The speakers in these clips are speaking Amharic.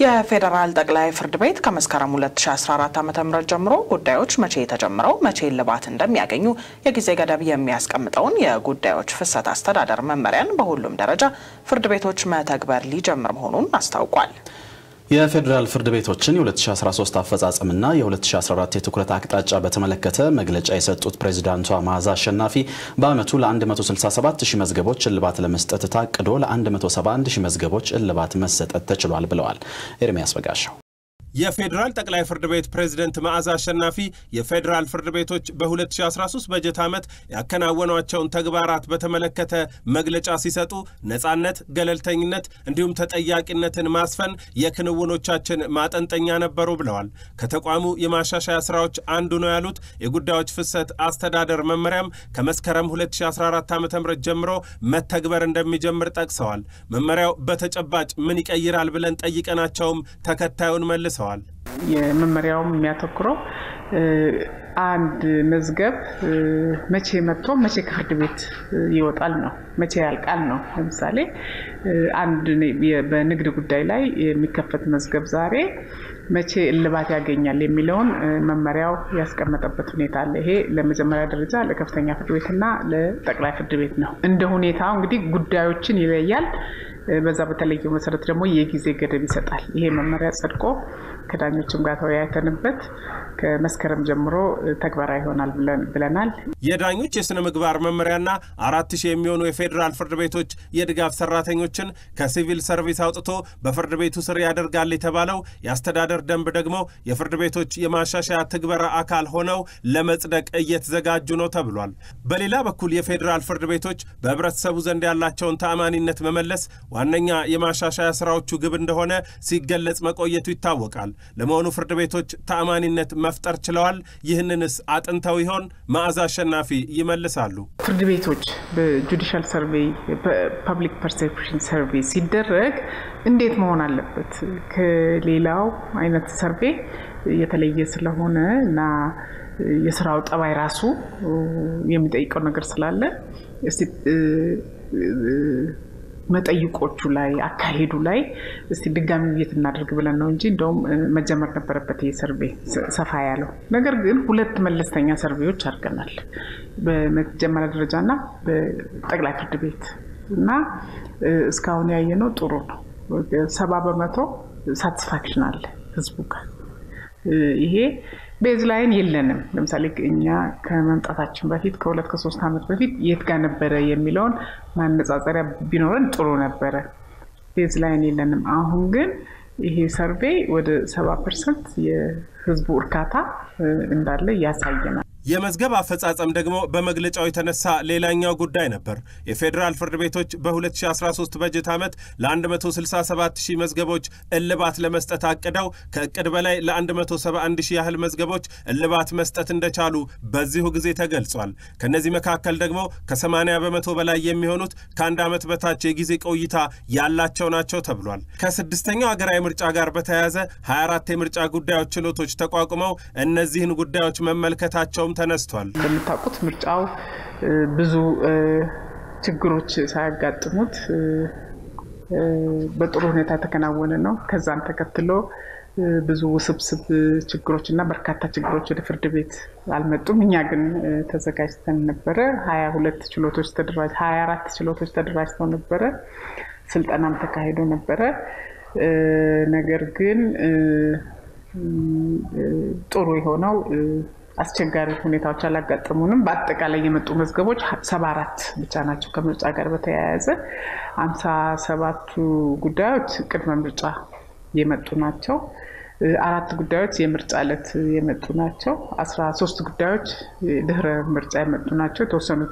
የፌዴራል ጠቅላይ ፍርድ ቤት ከመስከረም 2014 ዓ ም ጀምሮ ጉዳዮች መቼ ተጀምረው መቼ እልባት እንደሚያገኙ የጊዜ ገደብ የሚያስቀምጠውን የጉዳዮች ፍሰት አስተዳደር መመሪያን በሁሉም ደረጃ ፍርድ ቤቶች መተግበር ሊጀምር መሆኑን አስታውቋል። የፌዴራል ፍርድ ቤቶችን የ2013 አፈጻጸምና የ2014 የትኩረት አቅጣጫ በተመለከተ መግለጫ የሰጡት ፕሬዚዳንቷ መዓዛ አሸናፊ በዓመቱ ለ167 ሺህ መዝገቦች እልባት ለመስጠት ታቅዶ ለ171 ሺህ መዝገቦች እልባት መሰጠት ተችሏል ብለዋል። ኤርሚያስ በጋሻው የፌዴራል ጠቅላይ ፍርድ ቤት ፕሬዝደንት መዓዛ አሸናፊ የፌዴራል ፍርድ ቤቶች በ2013 በጀት ዓመት ያከናወኗቸውን ተግባራት በተመለከተ መግለጫ ሲሰጡ ነጻነት፣ ገለልተኝነት እንዲሁም ተጠያቂነትን ማስፈን የክንውኖቻችን ማጠንጠኛ ነበሩ ብለዋል። ከተቋሙ የማሻሻያ ስራዎች አንዱ ነው ያሉት የጉዳዮች ፍሰት አስተዳደር መመሪያም ከመስከረም 2014 ዓ ም ጀምሮ መተግበር እንደሚጀምር ጠቅሰዋል። መመሪያው በተጨባጭ ምን ይቀይራል ብለን ጠይቀናቸውም ተከታዩን መልሰዋል። የመመሪያውም የሚያተኩረው አንድ መዝገብ መቼ መጥቶ መቼ ከፍርድ ቤት ይወጣል ነው፣ መቼ ያልቃል ነው። ለምሳሌ አንድ በንግድ ጉዳይ ላይ የሚከፈት መዝገብ ዛሬ መቼ እልባት ያገኛል የሚለውን መመሪያው ያስቀመጠበት ሁኔታ አለ። ይሄ ለመጀመሪያ ደረጃ ለከፍተኛ ፍርድ ቤትና ለጠቅላይ ፍርድ ቤት ነው። እንደ ሁኔታው እንግዲህ ጉዳዮችን ይለያል። በዛ በተለየው መሰረት ደግሞ የጊዜ ገደብ ይሰጣል። ይሄ መመሪያ ጸድቆ ከዳኞችም ጋር ተወያይተንበት ከመስከረም ጀምሮ ተግባራዊ ይሆናል ብለናል። የዳኞች የሥነ ምግባር መመሪያና አራት ሺህ የሚሆኑ የፌዴራል ፍርድ ቤቶች የድጋፍ ሰራተኞችን ከሲቪል ሰርቪስ አውጥቶ በፍርድ ቤቱ ስር ያደርጋል የተባለው የአስተዳደር ደንብ ደግሞ የፍርድ ቤቶች የማሻሻያ ትግበራ አካል ሆነው ለመጽደቅ እየተዘጋጁ ነው ተብሏል። በሌላ በኩል የፌዴራል ፍርድ ቤቶች በህብረተሰቡ ዘንድ ያላቸውን ተአማኒነት መመለስ ዋነኛ የማሻሻያ ስራዎቹ ግብ እንደሆነ ሲገለጽ መቆየቱ ይታወቃል። ለመሆኑ ፍርድ ቤቶች ተአማኒነት መፍጠር ችለዋል? ይህንንስ አጥንተው ይሆን? መዓዛ አሸናፊ ይመልሳሉ። ፍርድ ቤቶች በጁዲሻል ሰርቬይ ፐብሊክ ፐርሴፕሽን ሰርቬይ ሲደረግ እንዴት መሆን አለበት? ከሌላው አይነት ሰርቬይ የተለየ ስለሆነ እና የስራው ጠባይ ራሱ የሚጠይቀው ነገር ስላለ መጠይቆቹ ላይ አካሄዱ ላይ እስቲ ድጋሚ ውይይት እናደርግ ብለን ነው እንጂ እንደውም መጀመር ነበረበት ይህ ሰርቬይ ሰፋ ያለው። ነገር ግን ሁለት መለስተኛ ሰርቬዮች አድርገናል፣ በመጀመሪያ ደረጃና በጠቅላይ ፍርድ ቤት እና እስካሁን ያየነው ጥሩ ነው። ሰባ በመቶ ሳቲስፋክሽን አለ ህዝቡ ጋር። ይሄ ቤዝ ላይን የለንም። ለምሳሌ እኛ ከመምጣታችን በፊት ከሁለት ከሶስት ዓመት በፊት የት ጋር ነበረ የሚለውን ማነጻጸሪያ ቢኖረን ጥሩ ነበረ። ቤዝ ላይን የለንም። አሁን ግን ይሄ ሰርቬይ ወደ ሰባ ፐርሰንት የህዝቡ እርካታ እንዳለ ያሳየናል። የመዝገብ አፈጻጸም ደግሞ በመግለጫው የተነሳ ሌላኛው ጉዳይ ነበር። የፌዴራል ፍርድ ቤቶች በ2013 በጀት ዓመት ለ167 ሺህ መዝገቦች እልባት ለመስጠት አቅደው ከእቅድ በላይ ለ171 ሺህ ያህል መዝገቦች እልባት መስጠት እንደቻሉ በዚሁ ጊዜ ተገልጿል። ከእነዚህ መካከል ደግሞ ከ80 በመቶ በላይ የሚሆኑት ከአንድ ዓመት በታች የጊዜ ቆይታ ያላቸው ናቸው ተብሏል። ከስድስተኛው ሀገራዊ ምርጫ ጋር በተያያዘ 24 የምርጫ ጉዳዮች ችሎቶች ተቋቁመው እነዚህን ጉዳዮች መመልከታቸው ተነስቷል። እንደምታውቁት ምርጫው ብዙ ችግሮች ሳያጋጥሙት በጥሩ ሁኔታ የተከናወነ ነው። ከዛም ተከትሎ ብዙ ውስብስብ ችግሮች እና በርካታ ችግሮች ወደ ፍርድ ቤት አልመጡም። እኛ ግን ተዘጋጅተን ነበረ። ሀያ ሁለት ችሎቶች ተደራጅ ሀያ አራት ችሎቶች ተደራጅተው ነበረ። ስልጠናም ተካሂዶ ነበረ። ነገር ግን ጥሩ የሆነው አስቸጋሪ ሁኔታዎች አላጋጠሙንም። በአጠቃላይ የመጡ መዝገቦች ሰባ አራት ብቻ ናቸው። ከምርጫ ጋር በተያያዘ አምሳ ሰባቱ ጉዳዮች ቅድመ ምርጫ የመጡ ናቸው። አራት ጉዳዮች የምርጫ ዕለት የመጡ ናቸው። አስራ ሶስት ጉዳዮች ድህረ ምርጫ የመጡ ናቸው። የተወሰኑ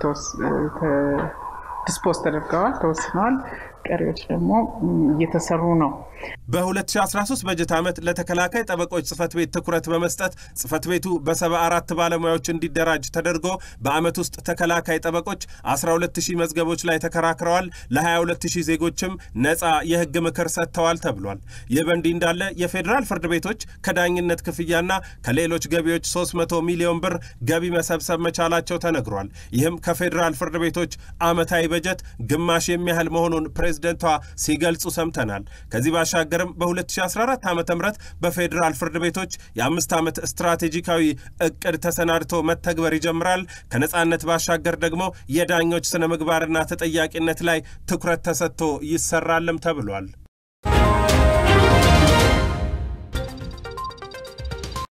ዲስፖዝ ተደርገዋል፣ ተወስነዋል። ቀሪዎች ደግሞ እየተሰሩ ነው። በ2013 በጀት ዓመት ለተከላካይ ጠበቆች ጽህፈት ቤት ትኩረት በመስጠት ጽህፈት ቤቱ በሰባ አራት ባለሙያዎች እንዲደራጅ ተደርጎ በዓመት ውስጥ ተከላካይ ጠበቆች 12000 መዝገቦች ላይ ተከራክረዋል። ለ22000 ዜጎችም ነፃ የህግ ምክር ሰጥተዋል ተብሏል። ይህ በእንዲህ እንዳለ የፌዴራል ፍርድ ቤቶች ከዳኝነት ክፍያና ከሌሎች ገቢዎች 300 ሚሊዮን ብር ገቢ መሰብሰብ መቻላቸው ተነግሯል። ይህም ከፌዴራል ፍርድ ቤቶች ዓመታዊ በጀት ግማሽ የሚያህል መሆኑን ፕሬዝደንቷ ሲገልጹ ሰምተናል። ከዚህ ባሻገርም በ2014 ዓ ም በፌዴራል ፍርድ ቤቶች የአምስት ዓመት ስትራቴጂካዊ እቅድ ተሰናድቶ መተግበር ይጀምራል። ከነጻነት ባሻገር ደግሞ የዳኞች ስነ ምግባርና ተጠያቂነት ላይ ትኩረት ተሰጥቶ ይሰራልም ተብሏል።